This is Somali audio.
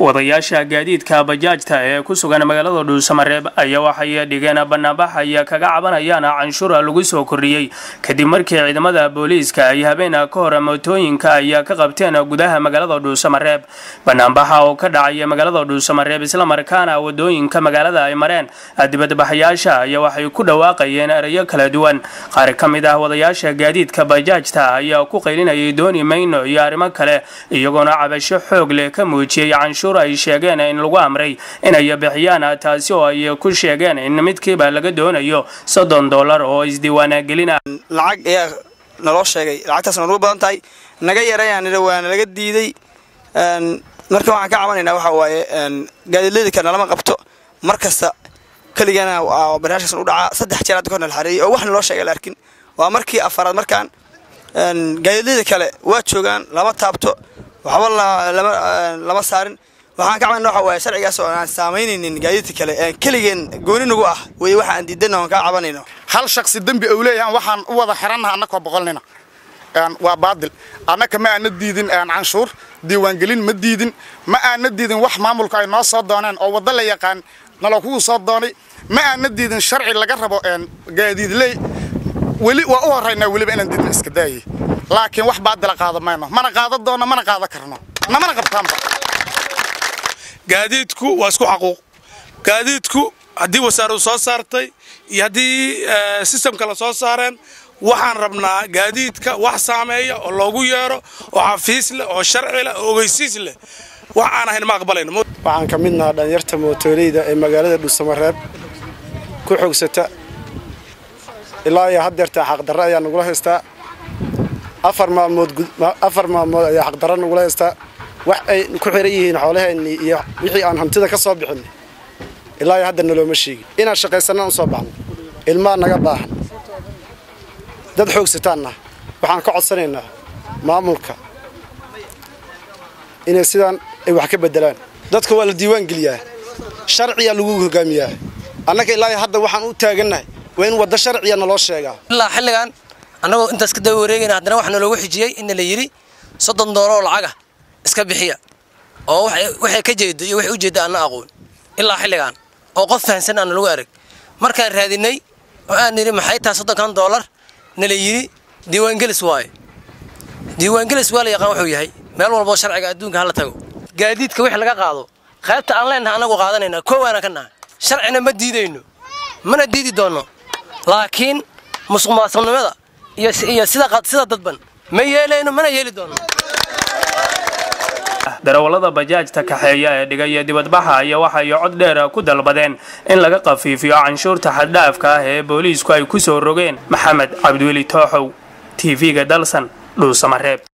wadayaasha gaadiidka bajaajta ee ku sugan magaalada dhuusamareeb ayaa waxay dhigeen banaanbax ay kaga cabanayaan canshuura lagu soo kordhiyey kadib markii ciidamada booliiska ay habeen ka hor mootooyinka ay ka qabteen gudaha magaalada dhuusamareeb banaanbaxa oo ka dhacaya magaalada dhuusamareeb islamarkaana wadooyinka magaalada ay mareen dibadbaxayaasha ayaa waxay ku dhawaaqayeen erayo kala duwan qaar ka mid ah wadayaasha gaadiidka bajaajta ayaa ku qaylinayay dooni mayno iyo arrimo kale iyagoona cabasho xoog leh ka muujiyey canshuur ay sheegeen in lagu amray inay bixiyaan taasi oo ay ku sheegeen in midkiiba laga doonayo soddon dollar oo isdiiwaanagelina lacag ayaa naloo sheegay lacagtaasna nagu badan tahay naga yarayaan waa nalaga diiday marka waxaan ka cabanaynaa waxa waaye gaadiidlada kale nalama qabto mar kasta keligana barnaamijkaas u dhacaa saddex jeer hadda kahor nala xareeyay oo wax naloo sheegay la arkin waa markii afaraad markaan gaadiidlada kale waa joogaan lama taabto waxba lama saarin waxaan ka cabanayna waxa waaye sharcigaas oo aan saameynaynin gaadiidka kale ee keligeen gooni nagu ah weye waxa aan diidana aan kaa cabanayno hal shaksi dembi ou leeyahan waxaan u wada xirannaha annakoo boqolnina waa baadil annaka ma aana diidin canshuur diiwaangelin ma diidin ma aana diidin wax maamulka ay noo soo dooneen oo waddo la yaqaan nalo kugu soo doonay ma aana diidin sharci laga rabo gaadiidley weli waa u horraynaa weliba inaan diidna iska daayay laakiin wax baadila qaada mayno mana qaada doonno mana qaada karno namana qabtaanba gaadiidku waa isku xaquuq gaadiidku haddii wasaaradu soo saartay iyo haddii sistamka la soo saareen waxaan rabnaa gaadiidka wax saameeya oo loogu yeero oo xafiis leh oo sharci leh oo ogeysiis leh wax aan ahayn ma aqbalayno waxaan ka mid nahaa dhalinyarta mootoleyda ee magaalada dhuusamareeb ku xogsata ilaa iyo haddeertaa xaqdarre ayaa nagula haystaa afar maalmood afar maalmood ayaa xaqdarre nagula haystaa wax ay ku xiran yihiin xoolaheenni iyo wixii aan hantida ka soo bixinay ilaa iyo hadda nalooma sheegin inaan shaqaysanaan u soo baxno ilmaa naga baahan dad xoogsataanna waxaan ka codsanaynaa maamulka inay sidaan ay wax ka beddelaan dadka waa la diiwaan geliyaa sharciyaa lagu hogaamiyaa annaga ilaa iyo hadda waxaan u taagannahay waa in waddo sharciya naloo sheegaa ilaa xilligan annagoo intaas ka daba wareegayna haddana waxaa naloogu xijiyey inna la yidhi soddon doollaroo lacaga iska bixiya oo waxay ka jeedo iyo waxay u jeedda aanna aqoon ilaa xilligan oo qof fahansan aan lagu arag markaan raadinay oo aan nidhi maxay tahay soddonkan doolar nala yidhi diiwaangelis waaye diiwaangelis waa la yaqaan wuxuu yahay meel walboo sharciga adduunka hala tago gaadiidka wix laga qaado qaybta aan leenahay annagu qaadanayna koowaana ka nahay sharcina ma diidayno mana diidi doonno laakiin musuqmaasuqnimada iyo sida dadban ma yeelayno mana yeeli doonno darawallada bajaajta kaxeeya ee dhigaya dibadbaxa ayaa waxay cod dheer ku dalbadeen in laga qafiifiyo canshuurta xaddhaafka ah ee booliisku ay ku soo rogeen maxamed cabdiweli tooxow tv-ga dalsan dhuusamareeb